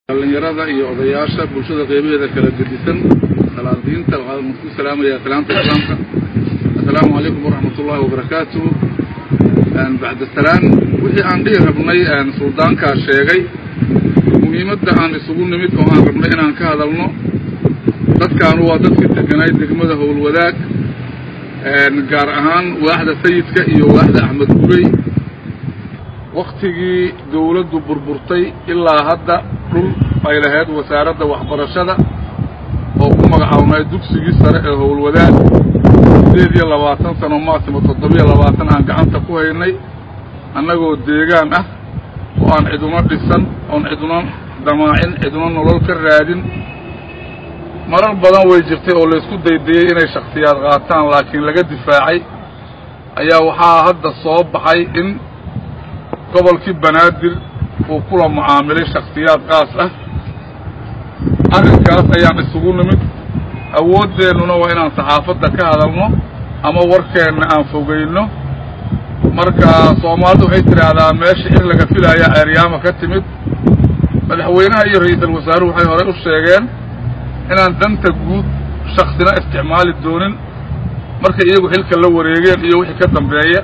dhallinyarada iyo odayaasha bulshada qeybaheeda kala gedisan salaadiinta waxaan ku salaamayaa salaamta islaamka assalaamu calaykum waraxmat ullahi wabarakaatuh bacda salaan wixii aan dhihi rabnay suldaankaa sheegay muhiimadda aan isugu nimid oo aan rabnay inaan ka hadalno dadkaanu waa dadkii deganay degmada howlwadaag gaar ahaan waaxda sayidka iyo waaxda axmed gurey waktigii dawladdu burburtay ilaa hadda dhul ay lahayd wasaaradda waxbarashada oo ku magacaabnay dugsigii sare ee howlwadaag sideed iyo labaatan sano maasimo toddobiyo labaatan aan gacanta ku haynay annagoo deegaan ah oo aan ciduna dhisan oon ciduna damaacin ciduna nolol ka raadin marar badan way jirtay oo laysku daydayey inay shakhsiyaad qaataan laakiin laga difaacay ayaa waxaa hadda soo baxay in gobolkii banaadir uu kula mucaamilay shakhsiyaad qaas ah arrinkaas ayaan isugu nimid awooddeennuna waa inaan saxaafadda ka hadalno ama warkeenna aan fogayno marka soomaalidu waxay tidhaahdaa meesha in laga filaya ceeryaama ka timid madaxweynaha iyo ra-iisul wasaaruhu waxay horey u sheegeen inaan danta guud shaksina isticmaali doonin markay iyagu xilka la wareegeen iyo wixii ka dambeeya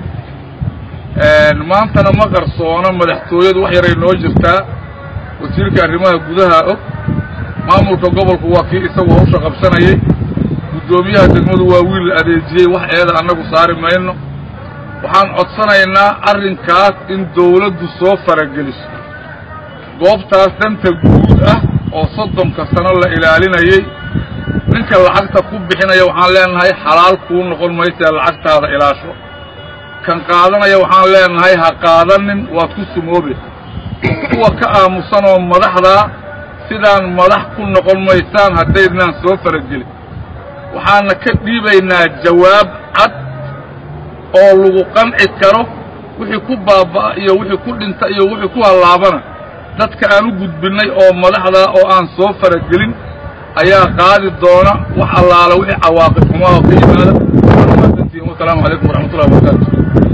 maantana ma qarsoono madaxtooyadu wax yaray noo jirtaa wasiirka arrimaha gudaha og maamulka gobolku waa kii isagu hawsha qabsanayay guddoomiyaha degmadu waa wiil la adeejiyey wax eeda annagu saari mayno waxaan codsanaynaa arrinkaas in dawladdu soo farageliso goobtaas danta guud ah oo soddonka sano la ilaalinayey ninka lacagta ku bixinaya waxaan leenahay xalaal kuu noqon maysee lacagtaada ilaasho kan qaadanaya waxaan leenahay ha qaadanin waad ku sumoobe kuwa ka aamusanoo madaxdaa sidaan madax ku noqon maysaan haddaydnaan soo faragelin waxaana ka dhiibaynaa jawaab cad oo lagu qanci karo wixii ku baaba'a iyo wixii ku dhinta iyo wixii ku hallaabana dadka aan u gudbinnay oo madaxdaa oo aan soo faragelin ayaa qaadi doona wax allaala wixii cawaaqib xumaa oo ka yimaada waanumaasantihin wasalaamu calaykum waraxmatullahi wabarakaatu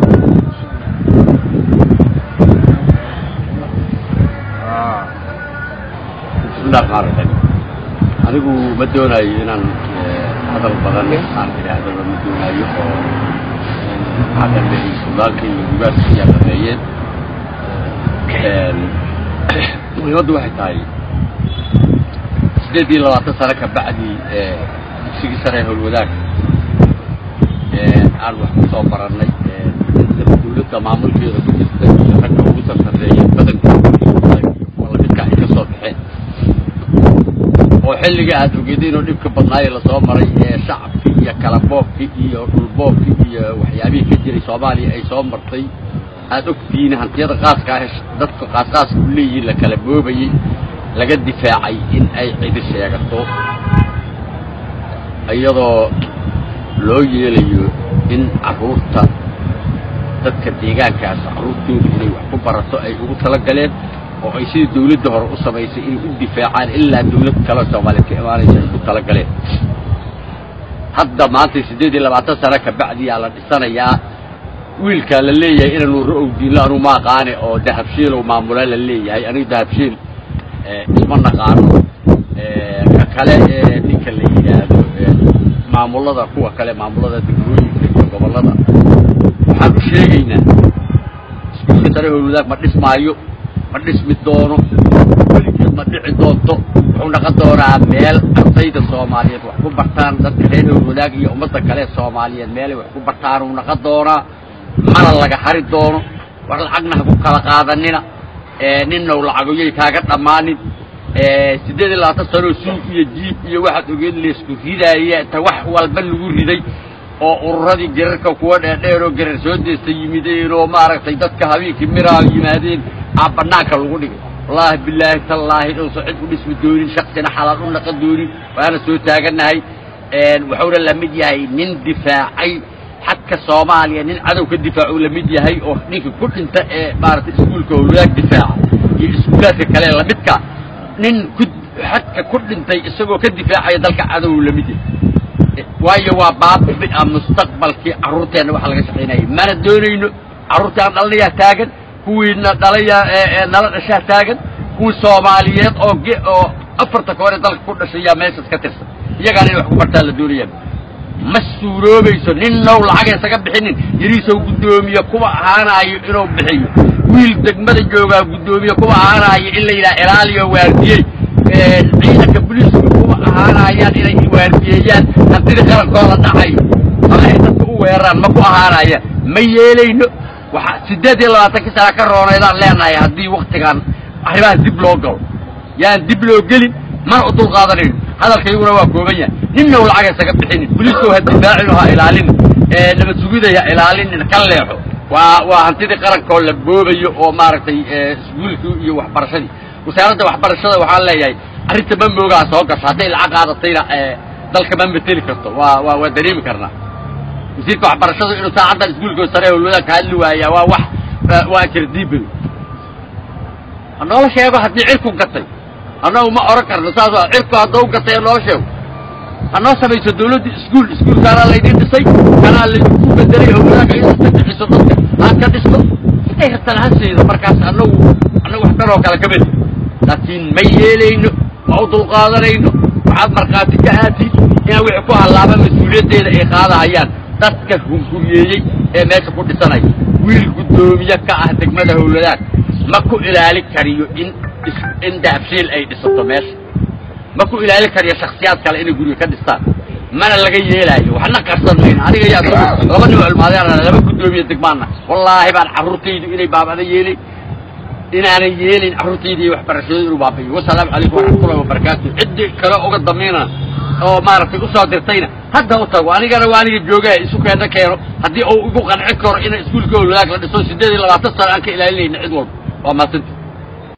bismillahi raxmaan raxiim anigu ma doonaayo inaan hadal badan aan idhaahdaba ma doonaayo oo waxaa dhameeyey sudaalka iyo gugaarka ayaa dhameeyeen muhiimaddu waxay tahay siddeed iyo labaatan sano ka bacdi dugsigii sare ee howlwadaag aan wax ku soo barannay dawladda maamulkeeda ku jirta iyo ragga ugu sarsareeya badankooda kuwa lamidka ay ka soo baxeen oo xilliga aad ogeedeen oo dhibka badnaaye lasoo maray ee shacabkii iyo kalaboobkii iyo dhulboobkii iyo waxyaabihii ka jiray soomaaliya ay soo martay aad ogtihiin hantiyada qaaska ah dadka qaasqaaska u leeyihiin la kala boobayey laga difaacay in ay cidi sheegato iyadoo loo yeelayo in carruurta dadka deegaankaas carruurtooda inay wax ku barato ay ugu tala galeen oo ay sidii dawladda hore u samaysay inay u difaacaan ilaa dawlad kale soomaaliyeed ka imaanaysa ay ku tala galeen hadda maanta siddeed iyo labaatan sano ka bacdiyaa la dhisanayaa wiilkaa la leeyahay inaanu ra-ow diinlo anu ma aqaane oo dahabshiilow maamula la leeyahay anigu dahabshiil isma naqaano ka kale ee ninka la yidhaahdo maamullada kuwa kale maamullada degmooyinka iyo gobollada waxaan u sheegaynaa iskuulka sare howlwadaag ma dhismaayo ma dhismi doono weligeed ma dhici doonto wuxuu naqon doonaa meel ardayda soomaaliyeed wax ku bartaan dadka reer howlwadaag iyo ummadda kale soomaaliyeed meelay wax ku bartaan uu naqon doonaa mana laga hari doono war lacagna ha ku kala qaadanina ninnaw lacagoyay kaaga dhammaanin siddeed iyo labaatan sanoo suuq iyo jiib iyo waxaad ogeed laysku ridaaya ta wax walba lagu riday oo ururadii gerarka kuwa dheerdheer oo gerar soo deesta yimideen oo maaragtay dadka habeenkii miraa yimaadeen aa bannaanka lagu dhigay wallaahi bilaahi tallaahi dhowso cid u dhismi doonin shaksina xalaal u naqan doonin waana soo taagannahay wuxuuna la mid yahay nin difaacay xadka soomaaliya nin cadow ka difaacu la mid yahay oo ninka ku dhinta ee maaragtay iskuulka howlwadaag difaaca iyo iskuulaadka kale lamidka nin ku xadka ku dhintay isagoo ka difaacaya dalka cadow la mid yahay waayo waa baabi'a mustaqbalkii carruurteenna waxa laga shaqaynayay mana doonayno carruurtii aan dhalanayaa taagan kuwiina dhalayaa nala dhashaa taagan kuwii soomaaliyeed oo ge oo afarta ka hore dalka ku dhashay yaa meeshaas ka tirsan iyagaana inay wax ku bartaan la doonayaan ma suuroobayso nin now lacag isaga bixinin yariisow guddoomiye kuwa ahaanaayo inuu bixiyo wiil degmada joogaa guddoomiye kuwa ahaanaayo in la yidhaha ilaaliyo waardiyey ciidanka buliisku kuwa ahaanayaan inay waardiyeeyaan hantidii qarankooda dhacayo ama ay dadka u weeraraan ma ku ahaanayaan ma yeelayno waxa siddeed iyo labaatankii sana ka roonaydaan leenahay haddii waktigaan arrimaha dib loo galo yaan dib loo gelin mana u dulqaadanayno hadalkayguna waa kooban yahay ninnaw lacag isaga bixinin buliiskow ha difaacino ha ilaalinin nabad sugida ha ilaalinin ka leexo waa waa hantidii qarankoo la boobayo oo maaragtay iskuulkii iyo waxbarashadii wasaaradda waxbarashada waxaan leeyahay arrinta ma moogaa soo gasho hadday lacag qaadatayna dalka ma mateli karto waa waa waa dareemi karnaa wasiirka waxbarashadu inuu saacaddan iskuulkoo sare howlwadaan ka hadli waayaa waa wax waa jardiibay hanoola sheego haddii cirku gatay annagu ma oran karno saas waa cirku haddau gatay hanoo sheego hanoo samayso dawladdu iskuul iskuulkaanaa laydin dhisay kanaa laydinku bedelay howlwadaanka inaad ka bixiso dadka aad ka dhisto siday rabtaan ha siido markaas annagu annagu wax kanoo kale ka meli laakiin ma yeelayno ma u dulqaadanayno waxaad markhaati ka aatiid inaa wixii ku hallaaba mas-uuliyaddeeda ay qaadahayaan dadka hunguriyeeyey ee meesha ku dhisanaya wiil guddoomiye ka ah degmada howladaag ma ku ilaali kariyo in in daabshiil ay dhisato meesha ma ku ilaali kariyo shaksiyaad kale inay guriga ka dhistaan mana laga yeelaayo waxna qarsan mayno aniga yaa laba nin culmaadeen laba guddoomiye degmaana wallaahi baan carruurtaydu inay baabada yeelin inaanan yeelin carruurtayda iyo waxbarashadooda inuu baabayo wasalaamu calaykum waraxmatullahi wabarakaatu ciddii kale uga damiina oo maaragtay usoo dirtayna hadda u tago anigana waa aniga joogaa isu keena keeno haddii uu igu qanci karo ina iskuulka howlwadaag la dhiso siddeed iyo labaatan sano aan ka ilaalinayna cid walba waa maasanta